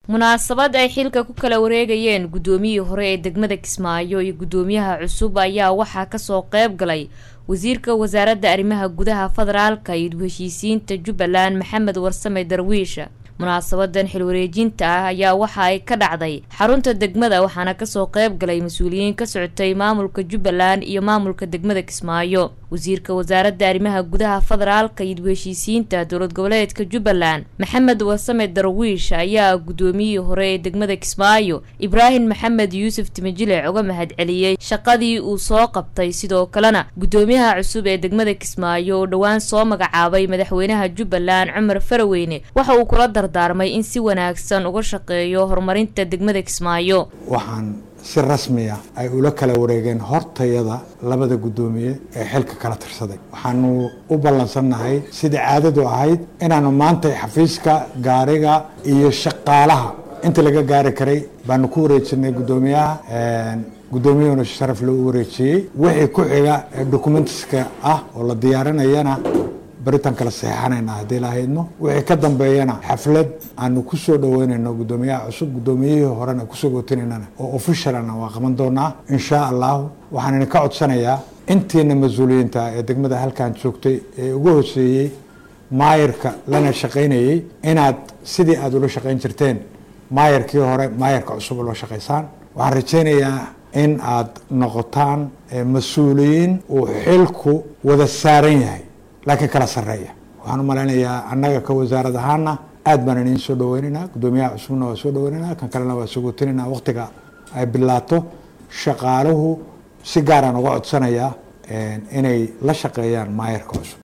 munaasabad ay xilka ku kala wareegayeen guddoomiyihii hore ee degmada kismaayo iyo guddoomiyaha cusub ayaa waxaa kasoo qeyb galay wasiirka wasaaradda arrimaha gudaha federaalka iyo heshiisiinta jubbaland maxamed warsame darwiisha munaasabadan xilwareejinta ah ayaa waxa ay ka dhacday xarunta degmada waxaana kasoo qeyb galay mas-uuliyiin ka socotay maamulka jubbaland iyo maamulka degmada kismaayo wasiirka wasaaradda arrimaha gudaha federaalka iyo heshiisiinta dowlad goboleedka jubbaland maxamed warsame darwiish ayaa guddoomiyihii hore ee degmada kismaayo ibraahim maxamed yuusuf timajilic uga mahadceliyey shaqadii uu soo qabtay sidoo kalena guddoomiyaha cusub ee degmada kismaayo oo dhowaan soo magacaabay madaxweynaha jubbaland cumar faraweyne waxa uu kula dardaarmay in si wanaagsan uga shaqeeyo horumarinta degmada kismaayo waxaan si rasmiya ay ula kala wareegeen hortayada labada guddoomiye ee xilka kala tirsaday waxaanu u ballansannahay sidai caadadu ahayd inaanu maanta xafiiska gaariga iyo shaqaalaha inta laga gaari karay baanu ku wareejinay guddoomiyaha guddoomiyuhuna sharaf loo wareejiyey wixii ku xiga ee documentiska ah oo la diyaarinayana baritaan kala saxeixanayna haddii lahaydno wixii ka dambeeyana xaflad aanu ku soo dhaweynayno guddoomiyaha cusub guddoomiyihii horena kusoo gootinaynana oo officialana waa qaban doonaa insha allahu waxaan idinka codsanayaa intiina mas-uuliyiinta ee degmada halkan joogtay ee ugu hoseeyey maayarka lana shaqaynayey inaad sidii aada ula shaqayn jirteen maayarkii hore maayarka cusub ula shaqaysaan waxaan rajaynayaa in aad noqotaan mas-uuliyiin uu xilku wada saaran yahay laakiin kala sareeya waxaan u malaynayaa annaga ka wasaarad ahaana aad baan idin soo dhaweynaynaa guddoomiyaha cusubna waa soo dhaweynaynaa kan kalena waa sogootinayna waqtiga ay bilaato shaqaaluhu si gaaraan uga codsanayaa inay la shaqeeyaan maayarka cusub